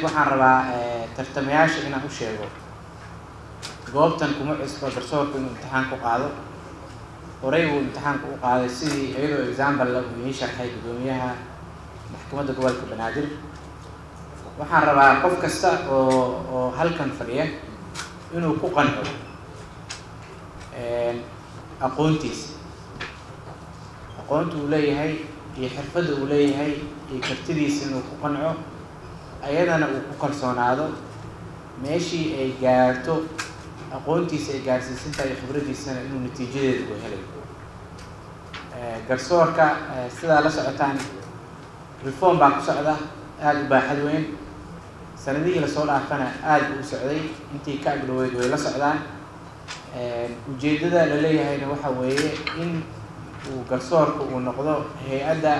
kadib waxaan rabaa tartamayaasha inaan u sheego goobtan kuma cusbo garsoorku inuu imtixaan ku qaado horey buu imtixaanka u qaaday sidii iyadoo example uu ii sharxay guddoomiyaha maxkamadda gobolka banaadir waxaan rabaa qof kasta oo oo halkan fadhiya inuu ku qanco aqoontiisa aqoonta uu leeyahay iyo xirfadda uu leeyahay iyo kartidiisa inuu ku qanco ayadana uu ku kalsoonaado meeshii ay gaarto aqoontiisa ay gaarsiisan tahay khibraddiisana inuu natiijadeeda u helayo garsoorka sidaa la socotaan reform baa ku socda aada u baaxad weyn sanadihii lasoo dhaafana aada u socday intii ka agdhaweyd way la socdaan ujeeddada la leeyahayna waxa weeye in uu garsoorka uu noqdo hay-adda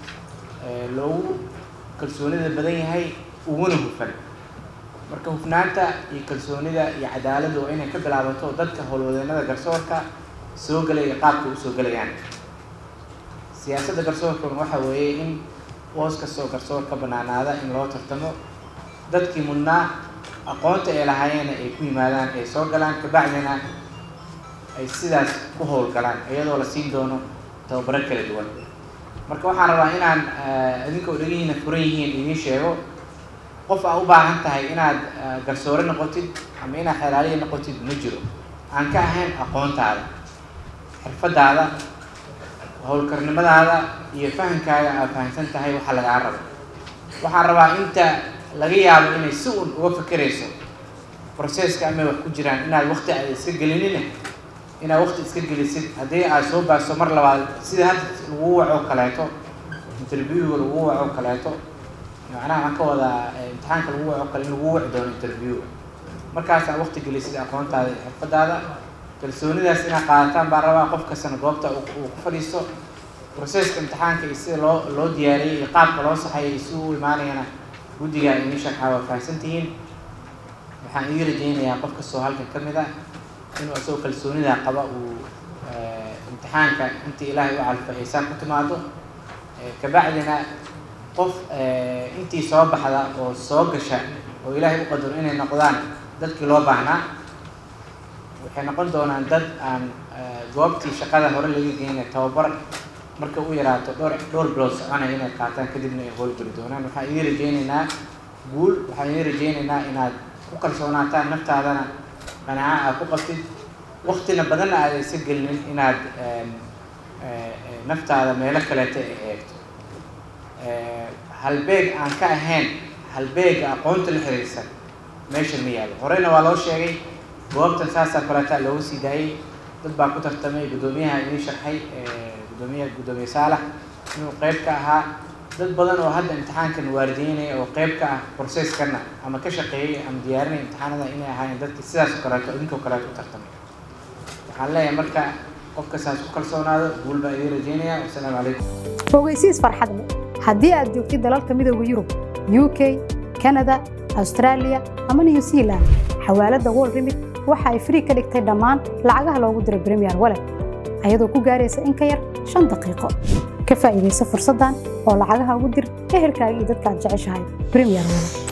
loogu kalsoonida badan yahay uguna hufan marka hufnaanta iyo kalsoonida iyo cadaaladda waa inay ka bilaabato dadka howlwadeenada garsoorka soo gelaya qaabka usoo gelayaan siyaasadda garsoorkuna waxa weeye in boos kastoo garsoor ka banaanaada in loo tartamo dadkii mudnaa aqoonta ay lahaayeena ay ku yimaadaan ay soo galaan kabacdina ay sidaas ku howlgalaan iyadoo la siin doono tababaro kala duwan marka waxaan rabaa inaan idinka odhagihiina furan yihiin idiin sheego qof aa u baahan tahay inaad garsoore noqotid ama inaad xelaaliya noqotid ma jiro aan ka ahayn aqoontaada xirfadaada howlkarnimadaada iyo fahamkaaga aad fahamsan tahay waxa lagaa rabo waxaan rabaa inta laga yaabo inay si un uga fakerayso processka amay wax ku jiraan inaad wakti aad iska gelinina inaad wakti iska gelisid haddii aad soo baaso mar labaad sida hadda lagu waco kaleeto interviewga lagu waco kaleeto macnaha waxaan ka wadaa imtixaanka lagu waco kale in lagu waci doono interviewga markaasaa wakti gelisid aqoontaada iyo xirfadaada kalsoonidaas inaad qaadataan baan rabaa qof kastana goobta uu ku fadhiisto processka imtixaanka iyo sida loo loo diyaariyey iyo qaabka loo saxayo iyo si u imaanayana guddiga idin sharxaa waa fahamsan tihiin waxaan ii rajaynayaa qof kastoo halkan ka mid ah inuu isagoo kalsoonida qaba uu imtixaanka intii ilaahay u calfa xisaab ku timaado kabacdina qof intii soo baxda oo soo gasha oo ilaahay u qadaro inay noqdaan dadkii loo baahnaa waxay noqon doonaan dad aan goobtii shaqada hore laga geynay tababar marka u yaraato dhowr dhowr bilood soconaya inay qaataan kadibna ay howlgeli doonaan waxaan idin rajaynaynaa guul waxaan idin rajaynaynaa inaad ku kalsoonaataan naftaadana qanaaco aad ku qabtid waktina badanna aada isa gelinin inaad naftaada meelo kaleeta ay eegto halbeeg aan ka ahayn halbeega aqoonta la xiriirsan meesha ma yaalo horeyna waa loo sheegay goobtan saasaa kaleeta looga sii daayey dad baa ku tartamay guddoomiyaha idiin sharxay guddoomiyaha guddoomiye saalax inuu qeyb ka ahaa dad badan oo hadda imtixaankan waalideynaya oo qeyb ka ah processkana ama ka shaqeeyay ama diyaarinaya imtixaanada inay ahaayeen dadki sidaas oo kaleeto idinkoo kaleeto u tartamay waxaan leeyahay marka qofka saas ku kalsoonaado guul baa idiin rajeynaya wasalaamu calaykum ogeysiis farxad leh haddii aad joogtid dalalka midooda yurub u k kanada australia ama new zealand xawaaladda world remit waxa ay frii ka dhigtay dhammaan lacagaha loogu diray premier walet ayadoo ku gaaraysa in ka yar shan daqiiqo ka faa'iidaysa fursaddan oo lacagaha ugu dir ehelkaaga iyo dadka aad jeceshahay premier walet